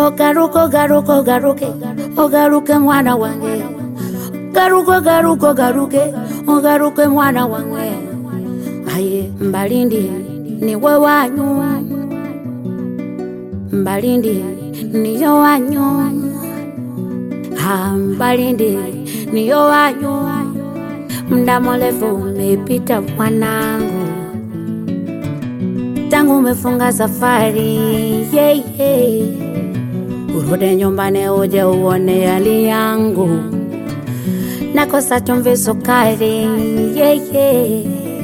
ogaruka ogaruka ogaruke ogaruke mwana wange garuka ogaruka ogaruke ogaruke mwana wange aye mbalindi niwe wanyu mbalindi niyo wanyu ha mbalindi niyo wanyu mda mrefu umepita mwanangu tangu umefunga safari yeah, yeah. urudi nyumbani uje uone hali yangu nakosa chumvi sukari yeah, yeah.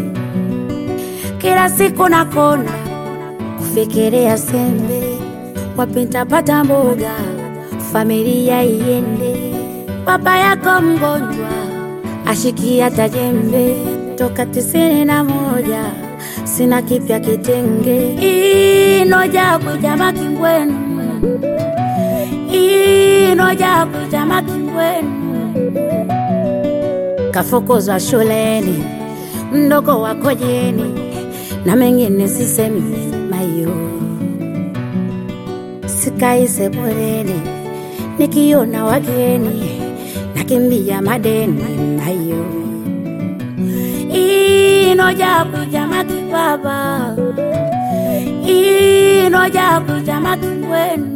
kila siku nakona kufikiria sembe wapi nitapata mboga familia iende baba yako mgonjwa ashikia tajembe toka tisini na moja sina kipya kitenge inoja kujama kingwenu inoja kujama kingwenu kafukuzwa shuleni mdogo wako jeni na mengine sisemi mayo sikai sebuleni nikiona wageni nakimbia madeni mayo inoja kujama kibaba inoja kujama kingwenu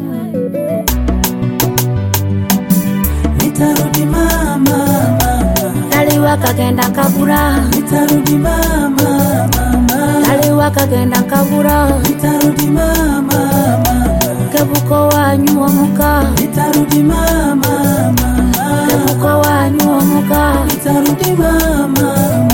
Nitarudi mama, mama. kaliwa kagenda kabura Nitarudi mama, mama. kaliwa kagenda kabura Nitarudi mama, mama. kebuko wanyu omuka Nitarudi mama, mama. kebuko wanyu omuka Nitarudi mama, mama.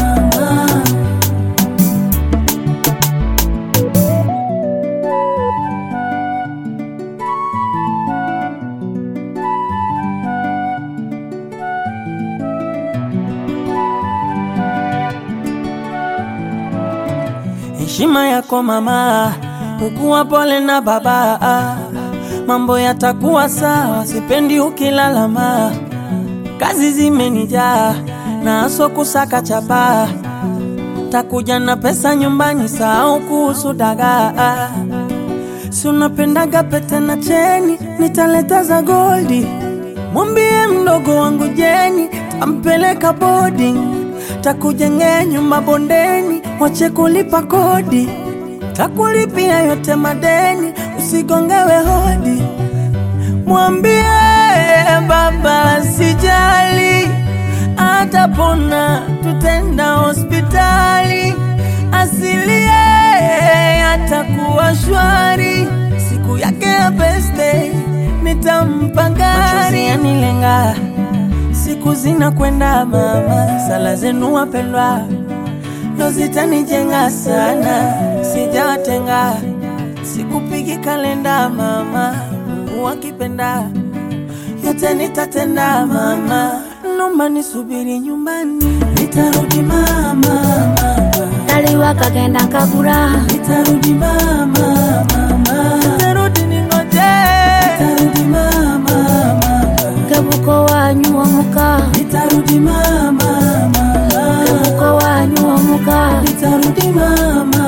Heshima yako mama, ukuwa pole na baba, mambo yatakuwa sawa, sipendi ukilalama. Kazi zimenijaa na aso kusaka chapa, takuja na pesa nyumbani, sahau kuhusu dagaa. Si unapendaga pete na cheni, nitaleta za goldi. Mwambie mdogo wangu Jeni, tampeleka boarding, takujengea nyumba bondeni, wache kulipa kodi, takulipia yote madeni, usigongewe hodi. Mwambie baba sijali, atapona, tutenda hospitali, asilie atakuwa shwari, siku yake ya birthday nitampa gari. Yanilenga, siku zinakwenda mama, sala zenu wapendwa ndo zitanijenga sana, sijawatenga, sikupigi kalenda mama, Mungu akipenda yote nitatenda mama, nomba nisubiri nyumbani, nitarudi mama, mama. kaliwa kagenda kabura Nitarudi mama, mama. Nitarudi ningoje. Nitarudi mama, mama. kebuko wanyu omuka Nitarudi mama, mama. kebuko wanyu omuka Nitarudi mama,